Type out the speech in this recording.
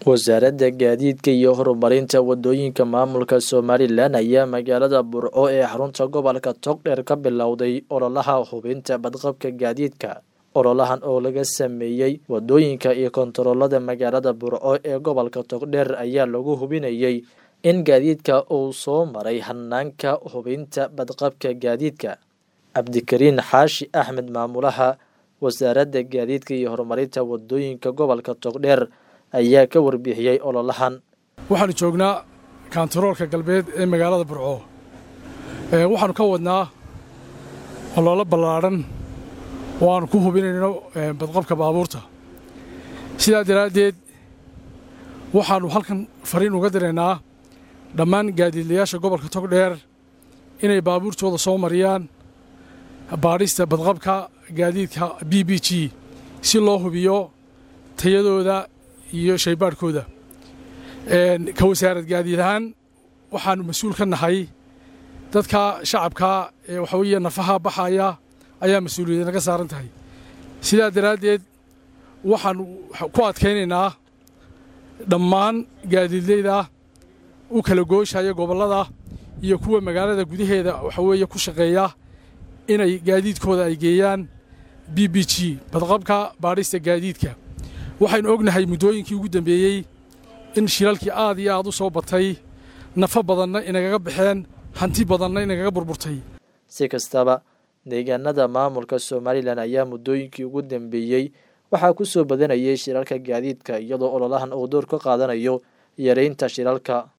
wasaaradda gaadiidka iyo horumarinta wadooyinka maamulka somalilan ayaa magaalada burco ee xarunta gobolka togdheer ka bilowday ololaha hubinta badqabka gaadiidka ololahan oo laga sameeyey wadooyinka iyo kontaroolada magaalada burco ee gobolka togdheer ayaa lagu hubinayey in gaadiidka uu soo maray hanaanka hubinta badqabka gaadiidka cabdikariin xaashi axmed maamulaha wasaaradda gaadiidka iyo horumarinta wadooyinka gobolka togdheer ayaa ka warbixiyey ololahan waxaanu joognaa kaantaroolka galbeed ee magaalada burco waxaanu ka wadnaa ololo ballaadhan oo aanu ku hubinayno badqabka baabuurta sidaa daraaddeed waxaannu halkan fariin uga diraynaa dhammaan gaadiidlayaasha gobolka togdheer inay baabuurtooda soo mariyaan baadhista badqabka gaadiidka b b g si loo hubiyo tayadooda iyo shaybaadhkooda ka wasaarad gaadiid ahaan waxaannu mas-uul ka nahay dadka shacabka ee waxa weeye nafaha baxaya ayaa mas-uuliyadda naga saaran tahay sidaa daraaddeed waxaannu ku adkaynaynaa dhammaan gaadiidleyda u kala gooshaya gobollada iyo kuwa magaalada gudaheeda waxa weeye ku shaqeeya inay gaadiidkooda ay geeyaan b b g badqabka baadhista gaadiidka waxaynu ognahay muddooyinkii ugu dambeeyey in shilalkii aad iyo aad u soo batay nafo badanna inagaga baxeen hanti badanna inagaga burburtay si kastaba deegaanada maamulka somalilan ayaa muddooyinkii ugu dambeeyey waxaa ku soo badanayay shilalka gaadiidka iyadoo ololahan uu door ka qaadanayo yareynta shilalka